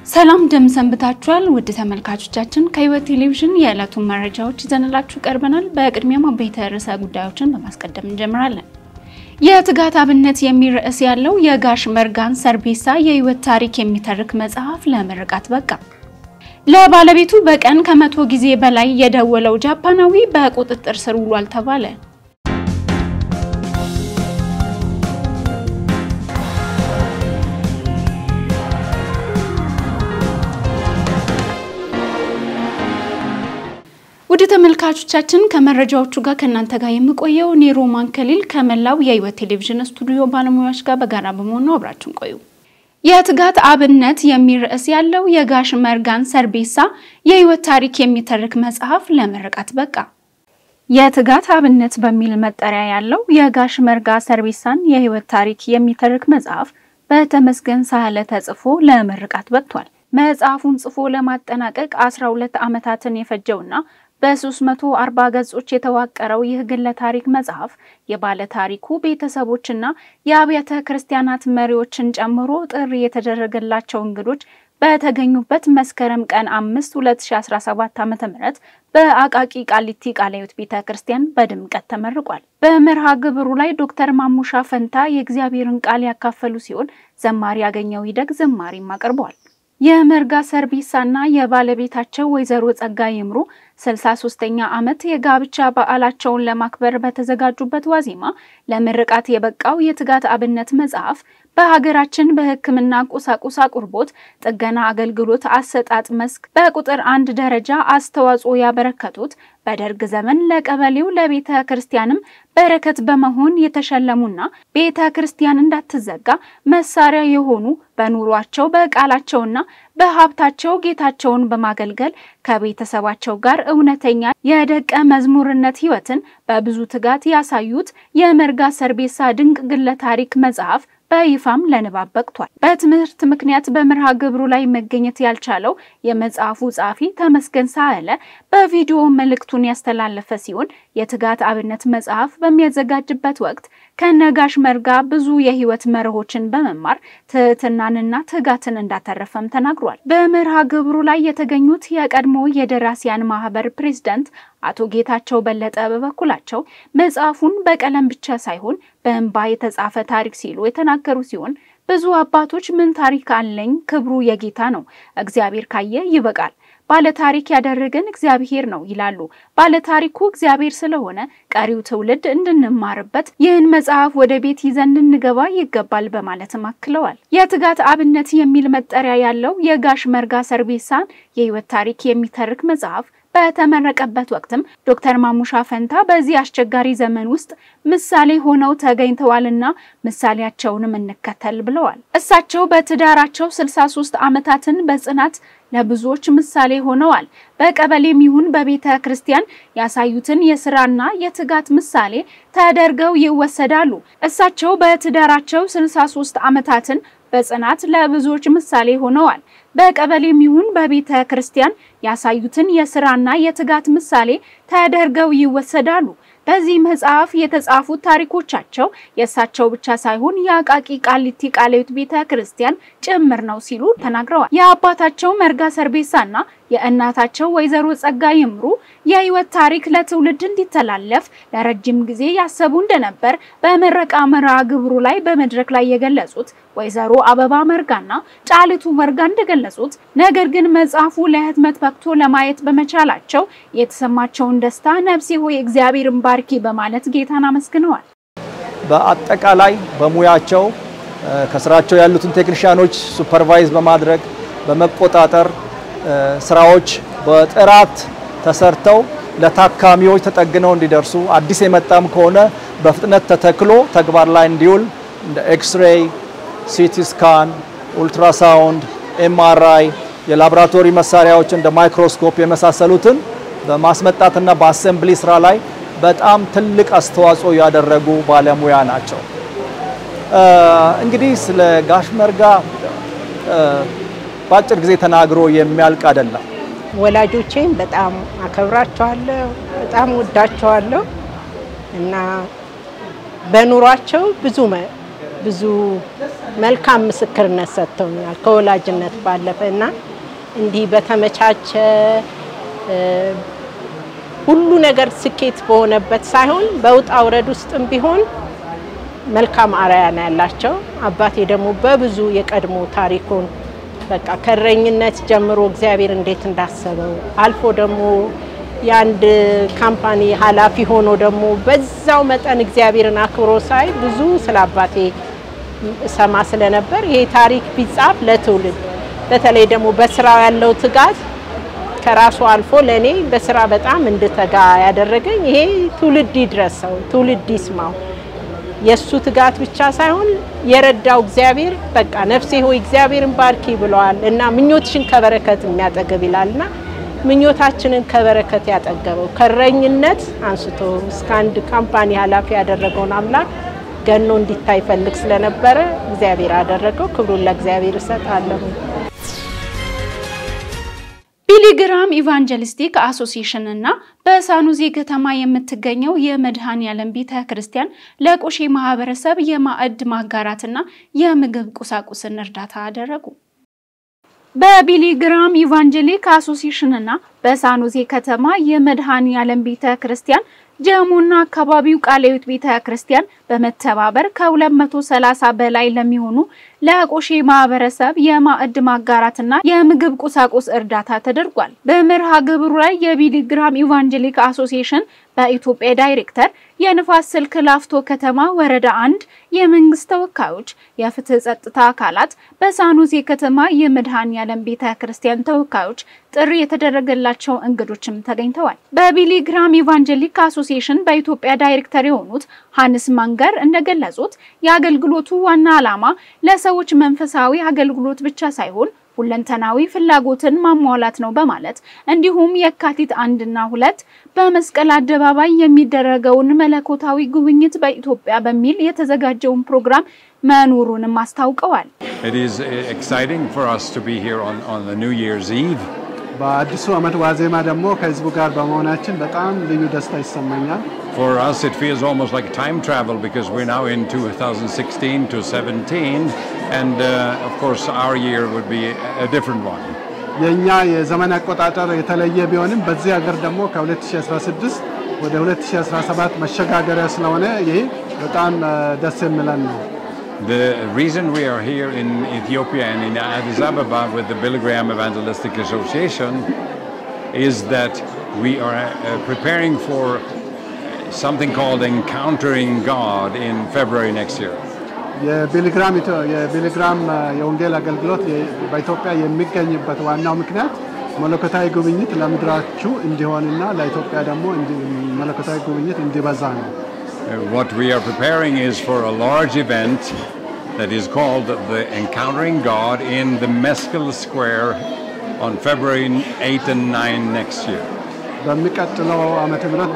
ሰላም እንደምን ሰንብታችኋል? ውድ ተመልካቾቻችን ከሕይወት ቴሌቪዥን የዕለቱን መረጃዎች ይዘንላችሁ ቀርበናል። በቅድሚያም አበይት ርዕሰ ጉዳዮችን በማስቀደም እንጀምራለን። የትጋት አብነት የሚል ርዕስ ያለው የጋሽ መርጋን ሰርቤሳ የሕይወት ታሪክ የሚተርክ መጽሐፍ ለምርቃት በቃ። ለባለቤቱ በቀን ከመቶ ጊዜ በላይ የደወለው ጃፓናዊ በቁጥጥር ስር ውሏል ተባለ። ውድ ተመልካቾቻችን ከመረጃዎቹ ጋር ከእናንተ ጋር የምቆየው እኔ ሮማን ከሊል ከመላው የሕይወት ቴሌቪዥን ስቱዲዮ ባለሙያዎች ጋር በጋራ በመሆን ነው። አብራችን ቆዩ። የትጋት አብነት የሚል ርዕስ ያለው የጋሽ መርጋን ሰርቤሳ የሕይወት ታሪክ የሚተርክ መጽሐፍ ለምርቃት በቃ። የትጋት አብነት በሚል መጠሪያ ያለው የጋሽ መርጋ ሰርቤሳን የሕይወት ታሪክ የሚተርክ መጽሐፍ በተመስገን ሳህለ ተጽፎ ለምርቃት በቅቷል። መጽሐፉን ጽፎ ለማጠናቀቅ 12 ዓመታትን የፈጀውና በ340 ገጾች የተዋቀረው ይህ ግለ ታሪክ መጽሐፍ የባለ ታሪኩ ቤተሰቦችና የአብያተ ክርስቲያናት መሪዎችን ጨምሮ ጥሪ የተደረገላቸው እንግዶች በተገኙበት መስከረም ቀን 5 2017 ዓ.ም በአቃቂ ቃሊቲ ቃለ ሕይወት ቤተ ክርስቲያን በድምቀት ተመርቋል። በመርሃ ግብሩ ላይ ዶክተር ማሙሻ ፈንታ የእግዚአብሔርን ቃል ያካፈሉ ሲሆን ዘማሪ ያገኘው ይደግ ዝማሬም አቅርበዋል። የመርጋ ሰርቤሳና የባለቤታቸው ወይዘሮ ጸጋ ይምሩ 63ኛ ዓመት የጋብቻ በዓላቸውን ለማክበር በተዘጋጁበት ዋዜማ ለምርቃት የበቃው የትጋት አብነት መጽሐፍ በሀገራችን በሕክምና ቁሳቁስ አቅርቦት ጥገና አገልግሎት አሰጣጥ መስክ በቁጥር አንድ ደረጃ አስተዋጽኦ ያበረከቱት በደርግ ዘመን ለቀበሌው ለቤተ ክርስቲያንም በረከት በመሆን የተሸለሙና ቤተ ክርስቲያን እንዳትዘጋ መሳሪያ የሆኑ በኑሯቸው በቃላቸውና በሀብታቸው ጌታቸውን በማገልገል ከቤተሰባቸው ጋር እውነተኛ የደቀ መዝሙርነት ሕይወትን በብዙ ትጋት ያሳዩት የመርጋ ሰርቤሳ ድንቅ ግለ ታሪክ መጽሐፍ በይፋም ለንባብ በቅቷል። በትምህርት ምክንያት በመርሃ ግብሩ ላይ መገኘት ያልቻለው የመጽሐፉ ጸሐፊ ተመስገን ሳህለ በቪዲዮ መልእክቱን ያስተላለፈ ሲሆን የትጋት አብነት መጽሐፍ በሚያዘጋጅበት ወቅት ከነጋሽ መርጋ ብዙ የህይወት መርሆችን በመማር ትህትናንና ትጋትን እንዳተረፈም ተናግሯል። በመርሃ ግብሩ ላይ የተገኙት የቀድሞ የደራሲያን ማህበር ፕሬዝዳንት አቶ ጌታቸው በለጠ በበኩላቸው መጽሐፉን በቀለም ብቻ ሳይሆን በእንባ የተጻፈ ታሪክ ሲሉ የተናገሩ ሲሆን ብዙ አባቶች ምን ታሪክ አለኝ፣ ክብሩ የጌታ ነው፣ እግዚአብሔር ካየ ይበቃል፣ ባለታሪክ ያደረገን እግዚአብሔር ነው ይላሉ። ባለታሪኩ እግዚአብሔር ስለሆነ ቀሪው ትውልድ እንድንማርበት ይህን መጽሐፍ ወደ ቤት ይዘን እንገባ ይገባል በማለትም አክለዋል። የትጋት አብነት የሚል መጠሪያ ያለው የጋሽ መርጋ ሰርቤሳን የህይወት ታሪክ የሚተርክ መጽሐፍ በተመረቀበት ወቅትም ዶክተር ማሙሻ ፈንታ በዚህ አስቸጋሪ ዘመን ውስጥ ምሳሌ ሆነው ተገኝተዋልና ምሳሌያቸውንም እንከተል ብለዋል። እሳቸው በትዳራቸው 63 ዓመታትን በጽናት ለብዙዎች ምሳሌ ሆነዋል። በቀበሌም ይሁን በቤተ ክርስቲያን ያሳዩትን የስራና የትጋት ምሳሌ ተደርገው ይወሰዳሉ። እሳቸው በትዳራቸው 63 ዓመታትን በጽናት ለብዙዎች ምሳሌ ሆነዋል። በቀበሌም ይሁን በቤተ ክርስቲያን ያሳዩትን የስራና የትጋት ምሳሌ ተደርገው ይወሰዳሉ። በዚህ መጽሐፍ የተጻፉት ታሪኮቻቸው የእሳቸው ብቻ ሳይሆን የአቃቂ ቃሊቲ ቃለ ሕይወት ቤተ ክርስቲያን ጭምር ነው ሲሉ ተናግረዋል። የአባታቸው መርጋ ሰርቤሳና የእናታቸው ወይዘሮ ጸጋ ይምሩ የህይወት ታሪክ ለትውልድ እንዲተላለፍ ለረጅም ጊዜ ያሰቡ እንደነበር በምረቃ መርሃ ግብሩ ላይ በመድረክ ላይ የገለጹት ወይዘሮ አበባ መርጋና ጫልቱ መርጋ እንደገለጹት ነገር ግን መጽሐፉ ለህትመት በቅቶ ለማየት በመቻላቸው የተሰማቸውን ደስታ ነፍሴ ሆይ እግዚአብሔርን ባርኪ በማለት ጌታን አመስግነዋል። በአጠቃላይ በሙያቸው ከስራቸው ያሉትን ቴክኒሽያኖች ሱፐርቫይዝ በማድረግ በመቆጣጠር ስራዎች በጥራት ተሰርተው ለታካሚዎች ተጠግነው እንዲደርሱ አዲስ የመጣም ከሆነ በፍጥነት ተተክሎ ተግባር ላይ እንዲውል እንደ ኤክስሬይ፣ ሲቲ ስካን፣ ኡልትራሳውንድ፣ ኤምአርአይ የላቦራቶሪ መሳሪያዎች እንደ ማይክሮስኮፕ የመሳሰሉትን በማስመጣትና በአሰምብሊ ስራ ላይ በጣም ትልቅ አስተዋጽኦ ያደረጉ ባለሙያ ናቸው። እንግዲህ ስለ ጋሽ መርጋ በአጭር ጊዜ ተናግሮ የሚያልቅ አይደለም። ወላጆቼም በጣም አከብራቸዋለሁ፣ በጣም ወዳቸዋለሁ እና በኑሯቸው ብዙ ብዙ መልካም ምስክርነት ሰጥተውኛል ከወላጅነት ባለፈ እና እንዲህ በተመቻቸ ሁሉ ነገር ስኬት በሆነበት ሳይሆን በውጣ ውረድ ውስጥም ቢሆን መልካም አርአያ ነው ያላቸው። አባቴ ደግሞ በብዙ የቀድሞ ታሪኩን በቃ ከእረኝነት ጀምሮ እግዚአብሔር እንዴት እንዳሰበው አልፎ ደግሞ የአንድ ካምፓኒ ኃላፊ ሆኖ ደግሞ በዛው መጠን እግዚአብሔርን አክብሮ ሳይ ብዙ ስለ አባቴ ሰማ ስለነበር ይሄ ታሪክ ቢጻፍ ለትውልድ በተለይ ደግሞ በስራው ያለው ትጋት ከራሱ አልፎ ለእኔ በስራ በጣም እንድተጋ ያደረገኝ ይሄ ትውልድ ይድረሰው፣ ትውልድ ይስማው። የእሱ ትጋት ብቻ ሳይሆን የረዳው እግዚአብሔር በቃ ነፍሴ ሆይ እግዚአብሔርን ባርኪ ብለዋል እና ምኞትሽን ከበረከት የሚያጠገብ ይላልና ምኞታችንን ከበረከት ያጠገበው ከእረኝነት አንስቶ እስከ አንድ ካምፓኒ ኃላፊ ያደረገውን አምላክ ገኖ እንዲታይ ፈልግ ስለነበረ እግዚአብሔር አደረገው። ክብሩን ለእግዚአብሔር እሰጣለሁ። ቢሊግራም ኢቫንጀሊስቲክ አሶሲዬሽን እና በሳኑዜ ከተማ የምትገኘው የመድኃኔዓለም ቤተ ክርስቲያን ለቆሼ ማህበረሰብ የማዕድ ማጋራትና የምግብ ቁሳቁስን እርዳታ አደረጉ። በቢሊግራም ኢቫንጀሊክ አሶሲዬሽን እና በሳኑዜ ከተማ የመድኃኔዓለም ቤተ ክርስቲያን ጀሙና አካባቢው ቃለ ሕይወት ቤተ ክርስቲያን በመተባበር ከ230 በላይ ለሚሆኑ ለቆሼ ማህበረሰብ የማዕድ ማጋራትና የምግብ ቁሳቁስ እርዳታ ተደርጓል። በመርሃ ግብሩ ላይ የቢሊግራም ኢቫንጀሊክ አሶሲዬሽን በኢትዮጵያ ዳይሬክተር፣ የንፋስ ስልክ ላፍቶ ከተማ ወረዳ አንድ የመንግስት ተወካዮች፣ የፍትህ ጸጥታ አካላት፣ በሳኑዜ ከተማ የመድኃኔዓለም ቤተ ክርስቲያን ተወካዮች፣ ጥሪ የተደረገላቸው እንግዶችም ተገኝተዋል። በቢሊግራም ኢቫንጀሊክ አሶሲዬሽን በኢትዮጵያ ዳይሬክተር የሆኑት ሀንስ ማንገር እንደገለጹት የአገልግሎቱ ዋና ዓላማ ለሰዎች መንፈሳዊ አገልግሎት ብቻ ሳይሆን ሁለንተናዊ ፍላጎትን ማሟላት ነው በማለት እንዲሁም የካቲት አንድና ሁለት በመስቀል አደባባይ የሚደረገውን መለኮታዊ ጉብኝት በኢትዮጵያ በሚል የተዘጋጀውን ፕሮግራም መኖሩንም አስታውቀዋል። በአዲሱ ዓመት ዋዜማ ደግሞ ከህዝቡ ጋር በመሆናችን በጣም ልዩ ደስታ ይሰማኛል። For us, it feels almost like time travel because we're now in 2016 to 17, and uh, of course, our year would be a different one. የእኛ የዘመን አቆጣጠር የተለየ ቢሆንም በዚህ ሀገር ደግሞ ከ2016 ወደ 2017 መሸጋገሪያ ስለሆነ ይሄ በጣም ደስ የሚለን ነው። The reason we are here in Ethiopia and in Addis Ababa with the Billy Graham Evangelistic Association is that we are uh, preparing for something called Encountering God in February next year. የቢሊግራም የቢሊግራም የወንጌል አገልግሎት በኢትዮጵያ የሚገኝበት ዋናው ምክንያት መለኮታዊ ጉብኝት ለምድራችሁ እንዲሆንና ለኢትዮጵያ ደግሞ መለኮታዊ ጉብኝት እንዲበዛ ነው። What we are preparing is for a large event that is called the Encountering God in the Mescal Square on February 8 and 9 next year. በሚቀጥለው ዓመተ ምህረት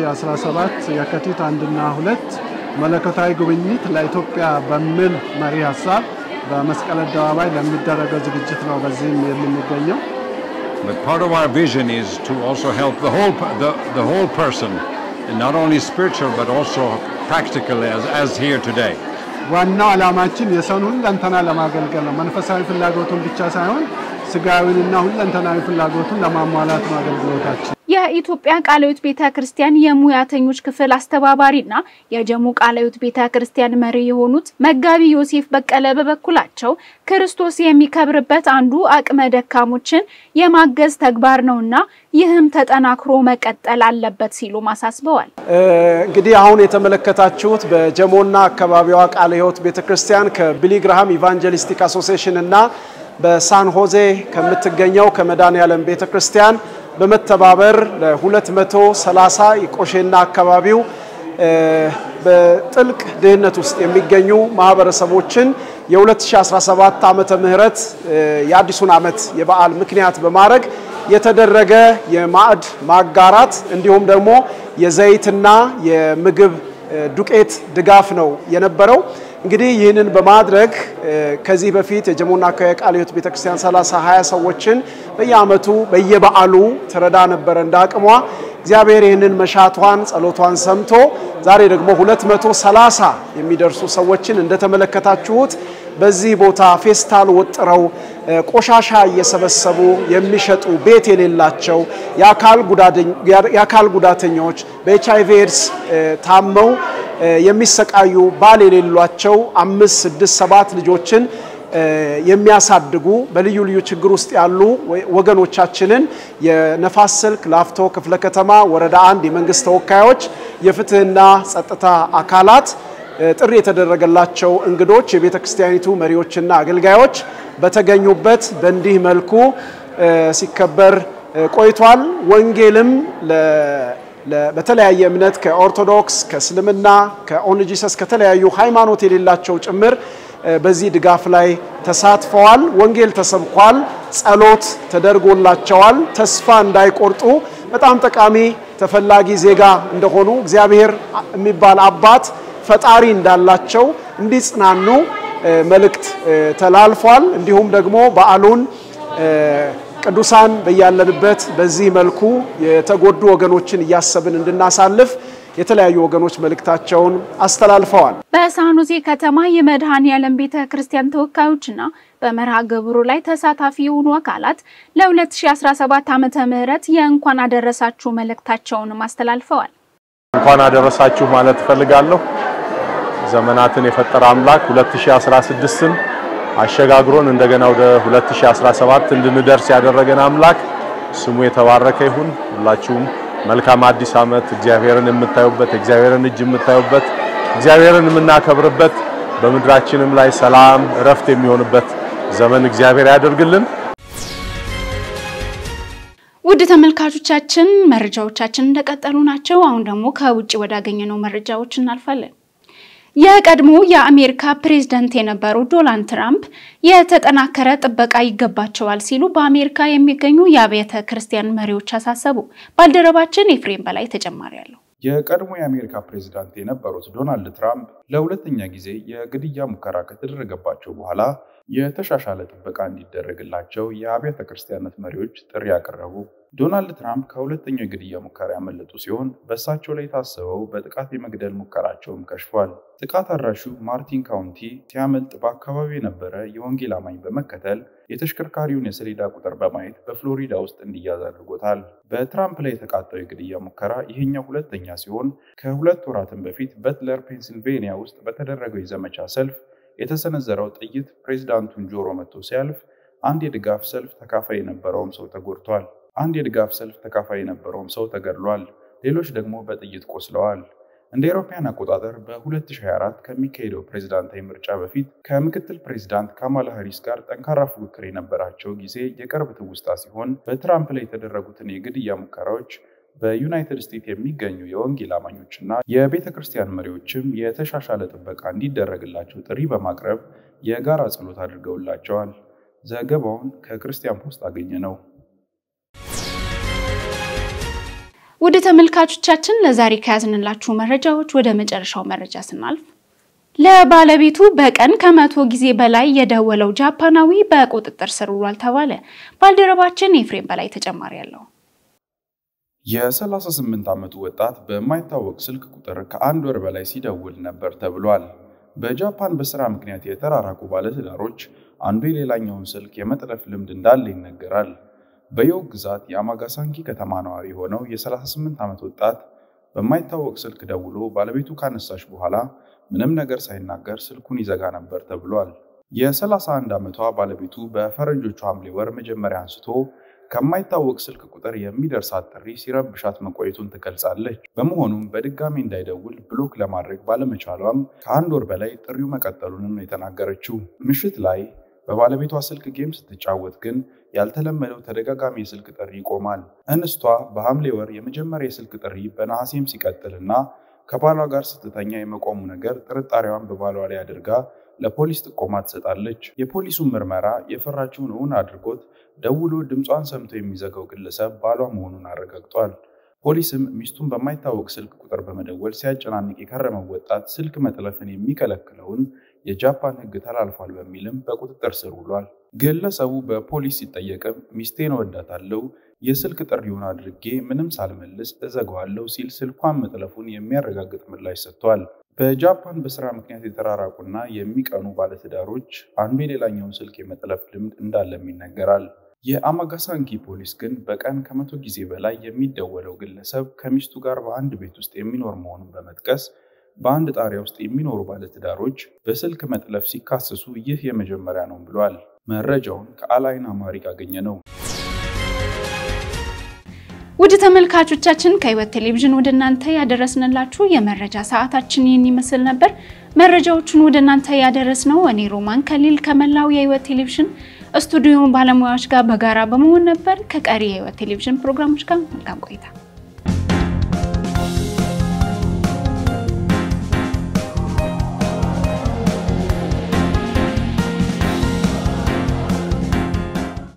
በ2017 የካቲት አንድና ሁለት መለኮታዊ ጉብኝት ለኢትዮጵያ በሚል መሪ ሀሳብ በመስቀል አደባባይ ለሚደረገው ዝግጅት ነው በዚህም የምንገኘው። But part of our vision is to also help the whole the, the whole person, and not only spiritual but also practical as, as here today. ዋናው ዓላማችን የሰውን ሁለንተና ለማገልገል ነው። መንፈሳዊ ፍላጎቱን ብቻ ሳይሆን ስጋዊንና ሁለንተናዊ ፍላጎቱን ለማሟላት ነው አገልግሎታችን። የኢትዮጵያ ቃለ ሕይወት ቤተ ክርስቲያን የሙያተኞች ክፍል አስተባባሪና የጀሙ ቃለ ሕይወት ቤተ ክርስቲያን መሪ የሆኑት መጋቢ ዮሴፍ በቀለ በበኩላቸው ክርስቶስ የሚከብርበት አንዱ አቅመ ደካሞችን የማገዝ ተግባር ነውና ይህም ተጠናክሮ መቀጠል አለበት ሲሉ አሳስበዋል። እንግዲህ አሁን የተመለከታችሁት በጀሞና አካባቢዋ ቃለ ሕይወት ቤተ ክርስቲያን ከቢሊግራሃም ኢቫንጀሊስቲክ አሶሲዬሽን እና በሳን ሆዜ ከምትገኘው ከመድኃኔዓለም ቤተ ክርስቲያን በመተባበር ለ230 የቆሼና አካባቢው በጥልቅ ድህነት ውስጥ የሚገኙ ማህበረሰቦችን የ2017 ዓመተ ምህረት የአዲሱን ዓመት የበዓል ምክንያት በማድረግ የተደረገ የማዕድ ማጋራት እንዲሁም ደግሞ የዘይትና የምግብ ዱቄት ድጋፍ ነው የነበረው። እንግዲህ ይህንን በማድረግ ከዚህ በፊት የጀሞና አካባቢ ቃለ ሕይወት ቤተክርስቲያን 30 20 ሰዎችን በየአመቱ በየበዓሉ ትረዳ ነበረ እንደ አቅሟ። እግዚአብሔር ይህንን መሻቷን ጸሎቷን ሰምቶ ዛሬ ደግሞ 230 የሚደርሱ ሰዎችን እንደተመለከታችሁት በዚህ ቦታ ፌስታል ወጥረው ቆሻሻ እየሰበሰቡ የሚሸጡ ቤት የሌላቸው የአካል ጉዳተኞች በኤች አይቪ ኤድስ ታመው የሚሰቃዩ ባል የሌሏቸው አምስት ስድስት ሰባት ልጆችን የሚያሳድጉ በልዩ ልዩ ችግር ውስጥ ያሉ ወገኖቻችንን የነፋስ ስልክ ላፍቶ ክፍለ ከተማ ወረዳ አንድ የመንግስት ተወካዮች፣ የፍትህና ጸጥታ አካላት ጥሪ የተደረገላቸው እንግዶች፣ የቤተ ክርስቲያኒቱ መሪዎችና አገልጋዮች በተገኙበት በእንዲህ መልኩ ሲከበር ቆይቷል። ወንጌልም በተለያየ እምነት ከኦርቶዶክስ፣ ከእስልምና፣ ከኦንጂሰስ ከተለያዩ ሃይማኖት የሌላቸው ጭምር በዚህ ድጋፍ ላይ ተሳትፈዋል። ወንጌል ተሰብኳል። ጸሎት ተደርጎላቸዋል። ተስፋ እንዳይቆርጡ በጣም ጠቃሚ ተፈላጊ ዜጋ እንደሆኑ እግዚአብሔር የሚባል አባት ፈጣሪ እንዳላቸው እንዲጽናኑ መልእክት ተላልፏል። እንዲሁም ደግሞ በዓሉን ቅዱሳን በያለንበት በዚህ መልኩ የተጎዱ ወገኖችን እያሰብን እንድናሳልፍ የተለያዩ ወገኖች መልእክታቸውን አስተላልፈዋል። በሳኑሲ ከተማ የመድኃኔ ዓለም ቤተ ክርስቲያን ተወካዮችና በመርሃ ግብሩ ላይ ተሳታፊ የሆኑ አካላት ለ2017 ዓመተ ምህረት የእንኳን አደረሳችሁ መልእክታቸውንም አስተላልፈዋል። እንኳን አደረሳችሁ ማለት እፈልጋለሁ። ዘመናትን የፈጠረ አምላክ 2016ን አሸጋግሮን እንደገና ወደ 2017 እንድንደርስ ያደረገን አምላክ ስሙ የተባረከ ይሁን። ሁላችሁም መልካም አዲስ ዓመት እግዚአብሔርን የምታዩበት እግዚአብሔርን እጅ የምታዩበት እግዚአብሔርን የምናከብርበት በምድራችንም ላይ ሰላም እረፍት የሚሆንበት ዘመን እግዚአብሔር ያደርግልን። ውድ ተመልካቾቻችን መረጃዎቻችን እንደቀጠሉ ናቸው። አሁን ደግሞ ከውጭ ወዳገኘነው መረጃዎች እናልፋለን። የቀድሞ የአሜሪካ ፕሬዝዳንት የነበሩ ዶናልድ ትራምፕ የተጠናከረ ጥበቃ ይገባቸዋል ሲሉ በአሜሪካ የሚገኙ የአብያተ ክርስቲያን መሪዎች አሳሰቡ። ባልደረባችን ኤፍሬም በላይ ተጨማሪ አለው። የቀድሞ የአሜሪካ ፕሬዝዳንት የነበሩት ዶናልድ ትራምፕ ለሁለተኛ ጊዜ የግድያ ሙከራ ከተደረገባቸው በኋላ የተሻሻለ ጥበቃ እንዲደረግላቸው የአብያተ ክርስቲያናት መሪዎች ጥሪ ያቀረቡ። ዶናልድ ትራምፕ ከሁለተኛው የግድያ ሙከራ ያመለጡ ሲሆን በእሳቸው ላይ የታሰበው በጥቃት የመግደል ሙከራቸውም ከሽፏል። ጥቃት አድራሹ ማርቲን ካውንቲ ሲያመልጥ በአካባቢው የነበረ የወንጌል አማኝ በመከተል የተሽከርካሪውን የሰሌዳ ቁጥር በማየት በፍሎሪዳ ውስጥ እንዲያዝ አድርጎታል። በትራምፕ ላይ የተቃጣው የግድያ ሙከራ ይሄኛው ሁለተኛ ሲሆን ከሁለት ወራትም በፊት በትለር ፔንሲልቬኒያ ውስጥ በተደረገው የዘመቻ ሰልፍ የተሰነዘረው ጥይት ፕሬዝዳንቱን ጆሮ መጥቶ ሲያልፍ አንድ የድጋፍ ሰልፍ ተካፋይ የነበረውም ሰው ተጎድቷል። አንድ የድጋፍ ሰልፍ ተካፋይ የነበረውም ሰው ተገድሏል። ሌሎች ደግሞ በጥይት ቆስለዋል። እንደ አውሮፓውያን አቆጣጠር በ2024 ከሚካሄደው ፕሬዝዳንታዊ ምርጫ በፊት ከምክትል ፕሬዝዳንት ካማላ ሃሪስ ጋር ጠንካራ ፉክክር የነበራቸው ጊዜ የቅርብ ትውስታ ሲሆን በትራምፕ ላይ የተደረጉትን የግድያ ሙከራዎች በዩናይትድ ስቴትስ የሚገኙ የወንጌል አማኞችና የቤተ ክርስቲያን መሪዎችም የተሻሻለ ጥበቃ እንዲደረግላቸው ጥሪ በማቅረብ የጋራ ጸሎት አድርገውላቸዋል። ዘገባውን ከክርስቲያን ፖስት አገኘ ነው። ውድ ተመልካቾቻችን ለዛሬ ከያዝንላችሁ መረጃዎች ወደ መጨረሻው መረጃ ስናልፍ ለባለቤቱ በቀን ከመቶ ጊዜ በላይ የደወለው ጃፓናዊ በቁጥጥር ስር ውሏል ተባለ። ባልደረባችን ኤፍሬም በላይ ተጨማሪ ያለው የ38 ዓመቱ ወጣት በማይታወቅ ስልክ ቁጥር ከአንድ ወር በላይ ሲደውል ነበር ተብሏል። በጃፓን በስራ ምክንያት የተራራቁ ባለትዳሮች አንዱ የሌላኛውን ስልክ የመጥለፍ ልምድ እንዳለ ይነገራል። በዮግ ግዛት የአማጋሳንኪ ከተማ ነዋሪ የሆነው የ38 ዓመት ወጣት በማይታወቅ ስልክ ደውሎ ባለቤቱ ካነሳች በኋላ ምንም ነገር ሳይናገር ስልኩን ይዘጋ ነበር ተብሏል። የ31 ዓመቷ ባለቤቱ በፈረንጆቹ ሐምሌ ወር መጀመሪያ አንስቶ ከማይታወቅ ስልክ ቁጥር የሚደርሳት ጥሪ ሲረብሻት መቆየቱን ትገልጻለች። በመሆኑም በድጋሚ እንዳይደውል ብሎክ ለማድረግ ባለመቻሏም ከአንድ ወር በላይ ጥሪው መቀጠሉንም ነው የተናገረችው። ምሽት ላይ በባለቤቷ ስልክ ጌም ስትጫወት ግን ያልተለመደው ተደጋጋሚ የስልክ ጥሪ ይቆማል። እንስቷ በሐምሌ ወር የመጀመሪያ የስልክ ጥሪ በነሐሴም ሲቀጥልና ከባሏ ጋር ስትተኛ የመቆሙ ነገር ጥርጣሬዋን በባሏ ላይ አድርጋ ለፖሊስ ጥቆማ ትሰጣለች። የፖሊሱን ምርመራ የፈራችውን እውን አድርጎት ደውሎ ድምጿን ሰምቶ የሚዘጋው ግለሰብ ባሏ መሆኑን አረጋግጧል። ፖሊስም ሚስቱን በማይታወቅ ስልክ ቁጥር በመደወል ሲያጨናንቅ የከረመው ወጣት ስልክ መጥለፍን የሚከለክለውን የጃፓን ሕግ ተላልፏል በሚልም በቁጥጥር ስር ውሏል። ግለሰቡ በፖሊስ ሲጠየቅም ሚስቴን እወዳታለሁ፣ የስልክ ጥሪውን አድርጌ ምንም ሳልመልስ እዘጋዋለሁ ሲል ስልኳን መጥለፉን የሚያረጋግጥ ምላሽ ሰጥቷል። በጃፓን በስራ ምክንያት የተራራቁና የሚቀኑ ባለትዳሮች አንዱ የሌላኛውን ስልክ የመጥለፍ ልምድ እንዳለም ይነገራል። የአማጋሳንኪ ፖሊስ ግን በቀን ከመቶ ጊዜ በላይ የሚደወለው ግለሰብ ከሚስቱ ጋር በአንድ ቤት ውስጥ የሚኖር መሆኑን በመጥቀስ በአንድ ጣሪያ ውስጥ የሚኖሩ ባለትዳሮች በስልክ መጥለፍ ሲካሰሱ ይህ የመጀመሪያ ነው ብሏል። መረጃውን ከአላይን አማሪክ አገኘ ነው። ውድ ተመልካቾቻችን ከህይወት ቴሌቪዥን ወደ እናንተ ያደረስንላችሁ የመረጃ ሰዓታችን ይህን ይመስል ነበር። መረጃዎቹን ወደ እናንተ ያደረስነው እኔ ሮማን ከሊል ከመላው የህይወት ቴሌቪዥን ስቱዲዮ ባለሙያዎች ጋር በጋራ በመሆን ነበር። ከቀሪ የህይወት ቴሌቪዥን ፕሮግራሞች ጋር መልካም ቆይታ